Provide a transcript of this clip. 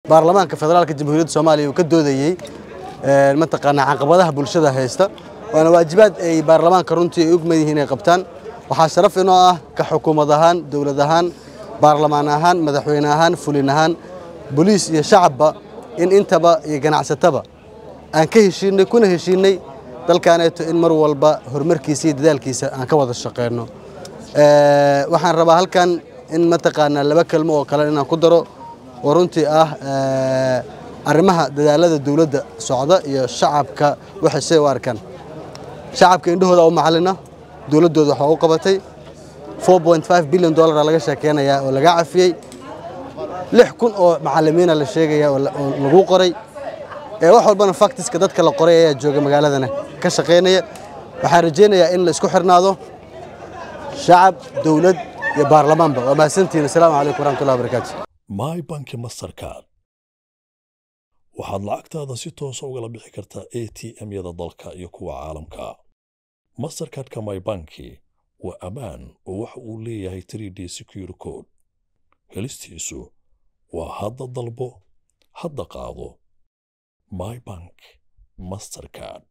baarlamaanka federaalka jamhuuriyadda soomaaliya uu ka doodayey mataqaanaa caqabadaha bulshada haysta waana waajibaad ay baarlamaanka runtii ay ogmad yihiin inay qabtaan waxaa sharaf inoo ah ka xukuumad ahaan dowlad ahaan baarlamaan ahaan madaxweyne ahaan fulin ahaan boliis iyo shacabba in intaba iyo ganacsataba aan ka heshiinay kuna heshiinay dalkaaneeto in mar walba horumarkiisa iyo dadaalkiisa aan ka wada shaqeyno waxaan rabaa halkan in mataqaanaa laba kelmo oo kale inaan ku daro oo runtii ah arrimaha dadaalada dowladda socda iyo shacabka waxay say u arkaan shacabka indhahooda u macalina dowladdooda waxaa u qabatay 4.5 bilyan dollara laga sheekeynayaa oo laga cafiyey lix kun oo macallimiina la sheegaya oo lagu qoray wax walbana faktiska dadka la qoray ayaa jooga magaaladana ka shaqaynaya waxaan rajaynayaa in la isku xirnaado shacab dowlad iyo baarlamaanba waa mahadsantihiin asalaamu calaykum waraxmatullahi wabarakaatu my banki mastercard waxaad lacagtaada si toosa ugala bixi kartaa a t m-yada dalka iyo kuwa caalamka mastercardka my banki waa ammaan oo waxa uu leeyahay 3d secure code helistiisu waa hadda dalbo hadda qaado my bank mastercard